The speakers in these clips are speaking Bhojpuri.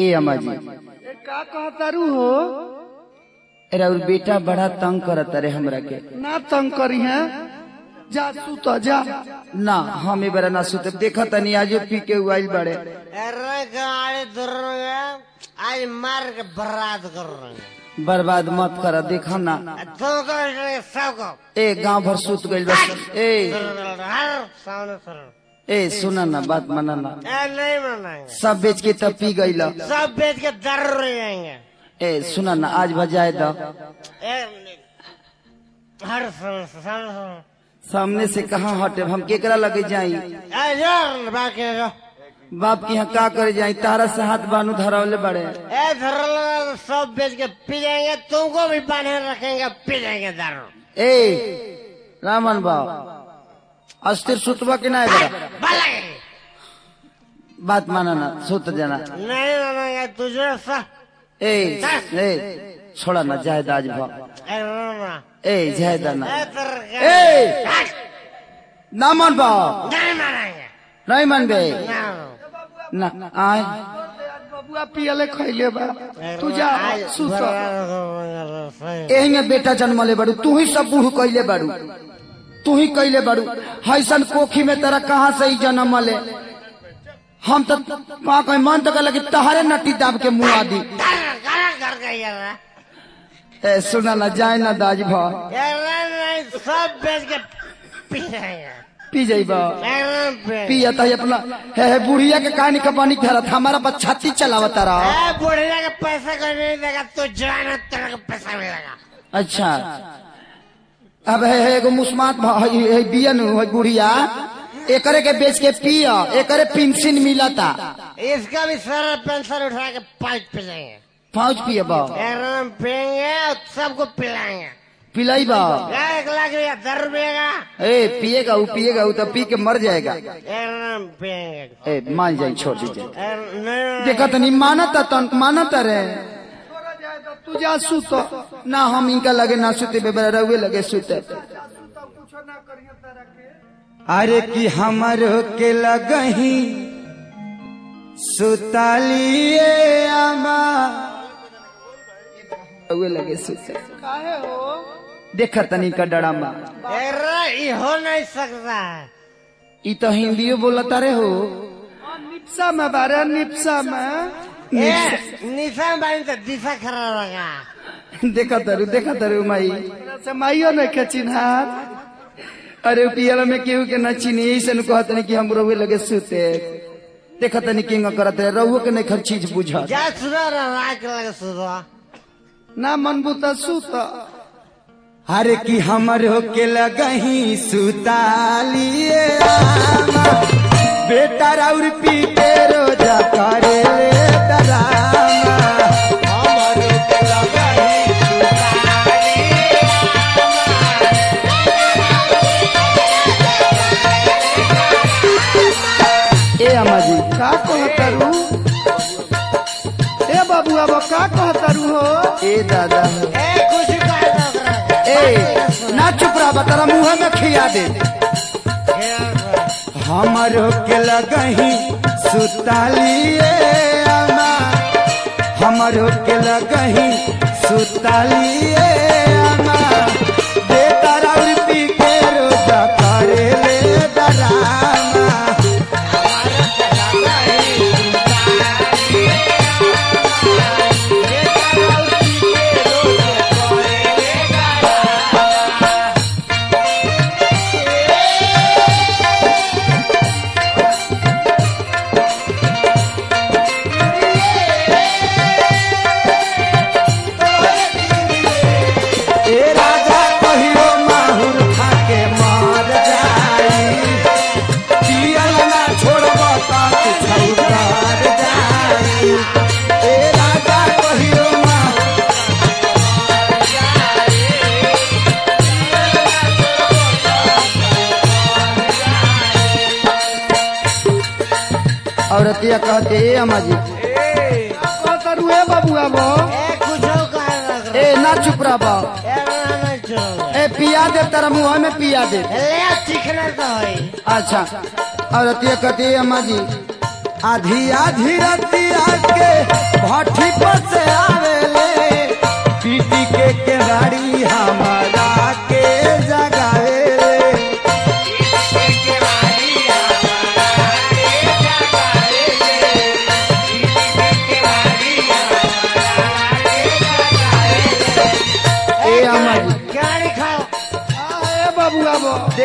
ए अम्मा जी ए, का कहतारू हो अरे और बेटा बड़ा तंग करत रे हमरा के ना तंग करी है जा तू तो जा ना हम बेरा ना सुते देखा तनी आज पी के उइल बड़े अरे गाड़ी दुर्गा आज मार के बर्बाद कर रहे हैं बर्बाद मत कर देखा ना तुमको सबको ए गांव भर सुत गइल बस ए हर सामने सर ए सुना ना बात माना ना ए नहीं मनाएंगे सब बेच के तब पी गइल सब बेच के दर रह जाएंगे ए सुना ना आज बजाए द ए, हर सामने सामने सामने सामने से कहाँ हटे हम केकरा लगे जाई ए यार बाकी जो बाप के यहाँ का करे जाई तारा से हाथ बानू धरावले बड़े ए धर सब बेच के पी जाएंगे तुमको भी बांधे रखेंगे पी जाएंगे दारू ए रामन बाब अस्थिर सुतबा के ना बड़ा भले बात माना ना सुत जाना नहीं मानेंगे तुझे सा ए ए छोड़ा ना जायद आज भाव ए रोना ए जायद ना ए तेरे ए ना मन बाब नहीं मानेंगे नहीं मन बे ना ना आए आज बबुआ पियले खैले बा तू जा सुत एही में बेटा जन्मले बड़ू तू ही सब बूढ़ कैले बड़ू तू ही कैले बड़ू हैसन कोखी में तेरा कहाँ से ही जन्म ले हम तो का कहीं मन तो कहले कि तहरे नटी दाब के मुँह आदि कर गई यार ए सुना ना जाए ना दाज भा नहीं सब बेच के पी जाएंगे पी जाइबा एकदम पे पिया तो अपना हे हे बुढ़िया के कहानी का पानी धरत हमारा बच्चा छाती चलावता रहा ए बुढ़िया का पैसा कोई नहीं देगा तू जवान है, तेरे को पैसा मिलेगा अच्छा अब है है एगो मुस्मात भ- है है बियन है बुढ़िया एकरे के बेच के पिया एकरे पेंशन मिलता इसका भी सारा पेंशन उठा के पाइप पे जाएंगे पाँच पिए बा एकदम पियेंगे और सबको पिलाएंगे पिलाई बा एक लाख रुपया दर रुपये का ए पिएगा वो पिएगा वो तो पी के मर जाएगा एकदम पियेंगे ए मान जाए छोड़ दीजिए ए, नहीं देखा तनी मानता तन मानता रे छोड़ा जाए तो तू जा सुत ना हम इनका लगे ना सुते बेबरा रहुए लगे सुते कुछो ना करिए तारा के अरे कि हमारो के लगही सुतालिए आमा रहुए लगे सुते काहे हो देखा तनी का डरामा अरे ये हो नहीं सकता है ई तो हिंदियो बोलता रे हो हाँ, निप्सा में बारे निप्सा में ए, निशा बाइन तो दिशा खराब होगा देखा तरु देखा तरु माई तेरा से माइयो नहीं के चिन्हार अरे पियल में केहू के न चीनी यही से कहत नहीं कि हम रहुए लगे सुते देखा तनी किंग करत रहे रहुए के नहीं खर चीज बुझा जा सुनो ना रात लगे सुनो ना मनबू तो सुत अरे कि हमरो के लगही सुतालिए आमा बेटा राउर पी के रोजा करे ले डरामा हमरो के लगही सुतालिए ए अम्मा जी का कहतारू ए बाबू अब का कहतारू हो ए दादा ए कुछ कह दो ए ना चुप रहा बतरा मुंह में खिया दे हमरो के लगही सुतालिए अम्मा हमरो के लगही सुतालिए अम्मा बेटा राउर पी के रोजा करे ले डरामा ए राजा कहियो माहुर खाके मार जाई पियल ना छोड़ब त छौकार जाई ए राजा कहियो माहुर औरतिया कहते ए अम्मा जी कहतारू ए बाबू अब ए कुछ कह दो ए ना चुप रह बा ए नहीं चलो ए पिया दे तेरा मुंह में पिया दे ले चिकना तो है अच्छा औरतिया कहते ए अम्मा जी आधी आधी रतिया के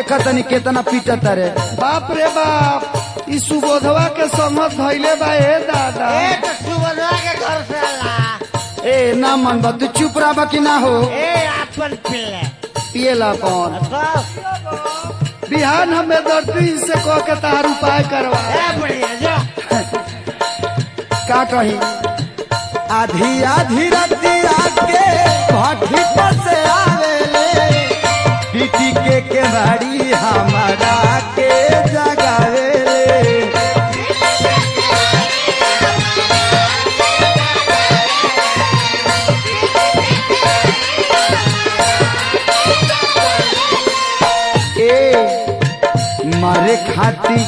देखा तनी केतना पीटत रे बाप रे बाप ई सुबोधवा के संगत धैले बा ए दादा ए तो सुबह के घर से आला ए ना मन बा तू चुप रहा कि ना हो ए अपन पिल्ले पिएला कौन तो बिहान हमें दर्दी से कह के तार उपाय करवा ए बढ़िया जो का कही आधी आधी रतिया के भट्टी पर से आवेले पीटी के केवाड़ी हमारा के जगावेले ए मारे खाती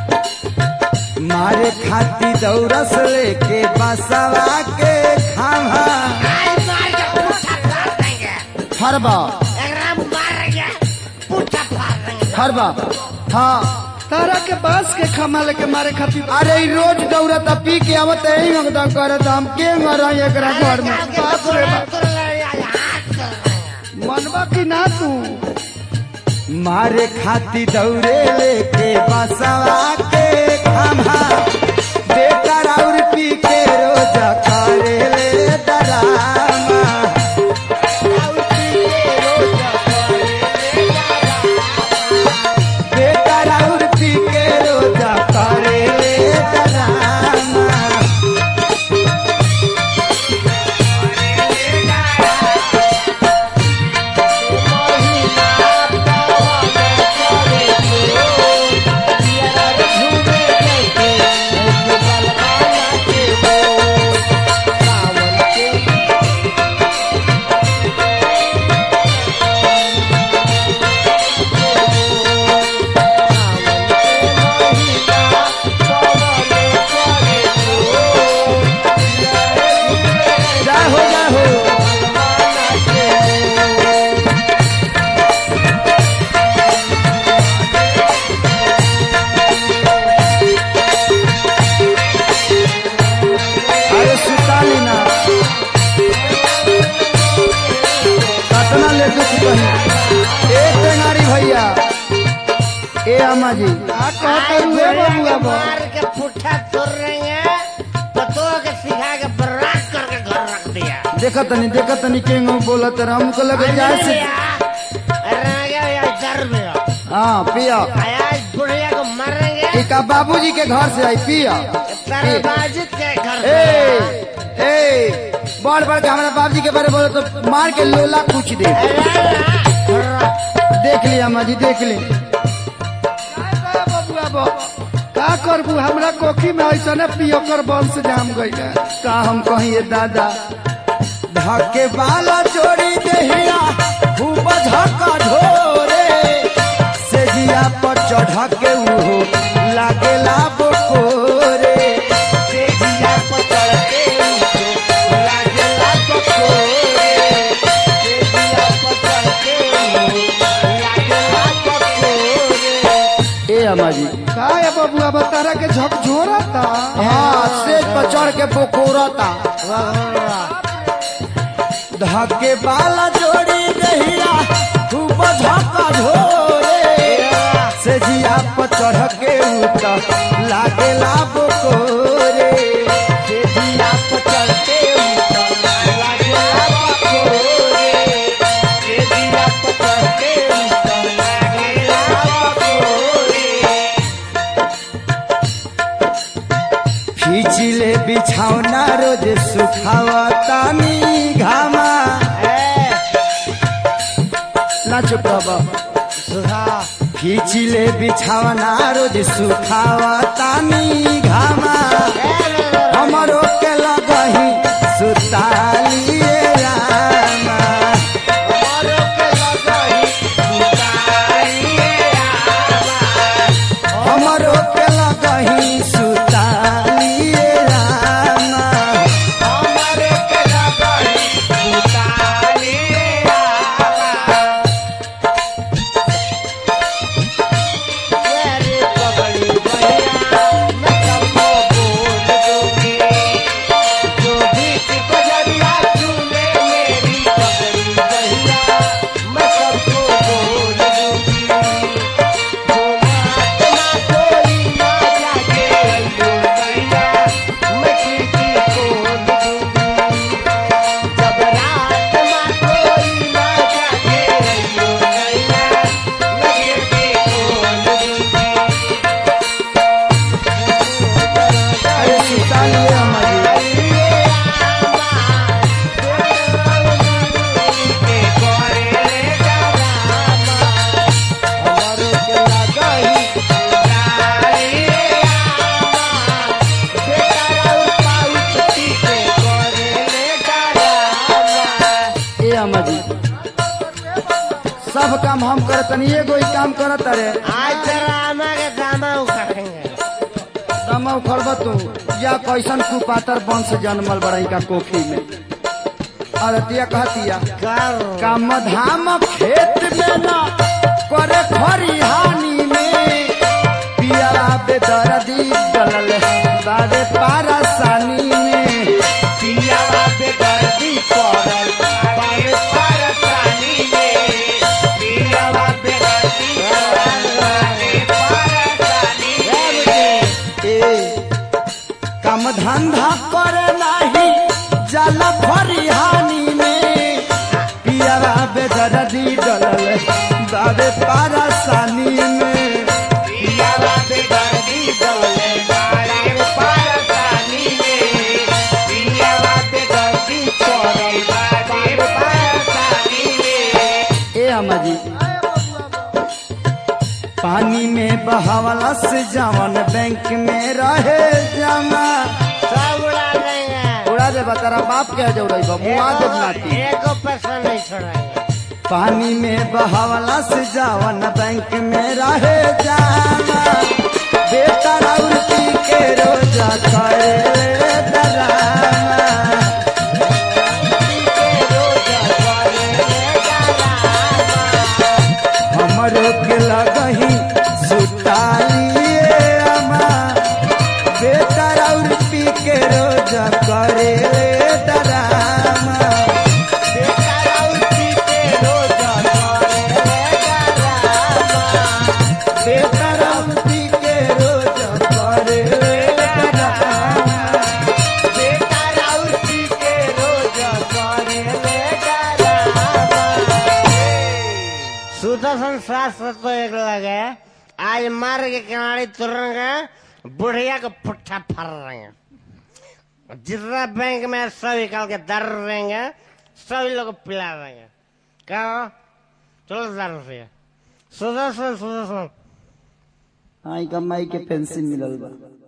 मारे खाती दौरस लेके बसवा के खावा आज मार के पूछा फाड़ देंगे हरबा एकरा मार के पूछा फाड़ देंगे हरबा हाँ तारा के बांस के खमा लेके मारे खातिर अरे ई रोज दौड़ता पी के आवत यही मगदा करत हम के मर एकरा घर में बाप रे बाप मनवा की ना तू मारे खाती दौड़े लेके बसवा के खावा बेटा और पी के रोज करे ले डरामा बेटा और पी के रोज करे ले डरामा जा हो जा हो अरे सुताली ना कतना ले दुख कही ए टेंगारी भैया ए अम्मा जी आ कहते हुए बबुआ बा मार के पुट्ठा तोड़ रहे हैं पतो के सिखा के बर्बाद करके घर रख दिया देखत तनी देखत तनी के बोलत रहा हमको लगे जाए से हाँ पिया आज बुढ़िया को मारेंगे एक बाबूजी के घर से आई पिया तरबाजित के घर ए से ए बड़ बड़ के हमारे बाबूजी के बारे में बोले तो मार के लोला कुछ दे देख लिया अम्मा जी देख ली का बबुआ बा का करबू हमरा कोखी में ऐसा ने पियोकर वंश जाम गई का हम कहिए दादा धके बाला चोरी देहिया खूब धक्का ढोरे से जिया पर चढ़ के उहो लागेला बोकोरे से जिया पर चढ़ के उहो लागेला बोकोरे से जिया पर चढ़ के उहो लागेला बोकोरे ए अम्मा जी का है बबुआ बा तारा के झकझोरा था हाँ सेज पर चढ़ के बोकोरता धके बाला जोड़ी दहिया खूब धक्का ढोरे से जिया पर चढ़ के उतर लागेला बोकोरे से जिया पर चढ़ के उतर लागेला बोकोरे से जिया पर चढ़ के उतर लागेला बोकोरे खींचिले बिछौना रोज सुखावतानी घामा ना चुप रह खींचिले बिछौना रोज सुखावतानी घामा हमरो के लगही सुतालिए रामा हमरो के लगही सुतालिए रामा अम्मा जी सब काम हम करत तनी एगो ही काम करत रे आज तेरा आमा के दामा उखाड़ेंगे दमा उखड़ब तू या कैसन कुपातर वंश जन्मल बड़ई का कोखी में अरतिया कहतिया कर काम धाम खेत में न करे खरिहानी में पिया बेदर्दी डलल बारे पारसानी में पिया बेदर्दी पड़ल बारे पारसानी में पिया बेदर्दी पड़ल बारे पारसानी में ए काम धंधा करे नाही जल फरिहानी में पियावा बेदर्दी डलल बाबे पारसानी में पियावा बेदर्दी डलल बाबे पारसानी में पियावा बेदर्दी पड़ल बाबे पारसानी में ए अम्मा जी पानी में बहावला से जवन बैंक में रहे जमा सब उड़ा देंगे उड़ा दे तारा बाप के जौड़ई बा मुआ दे नाती एको पैसा नहीं छोड़ेंगे पानी में बहावला से जवन बैंक में रहे जमा बेटा राउती के रोजा करे डरामा हमरो के लगही सुतालिए अमा बेटा और पी के रोज करे डरामा बेटा और पी के रोज करे डरामा बेटा और पी के रोज करे डरामा बेटा और पी के रोज करे डरामा सुदर्शन शास्त्र तो एक लगे आज मार के किनारे तुरेंगे बुढ़िया को पुट्ठा फर रहेंगे जितना बैंक में सब निकाल के दर देंगे सभी लोग को पिला देंगे क्या हो? चलो दर से सुदर्शन सुदर्शन आई कमाई के पेंशन मिलल बा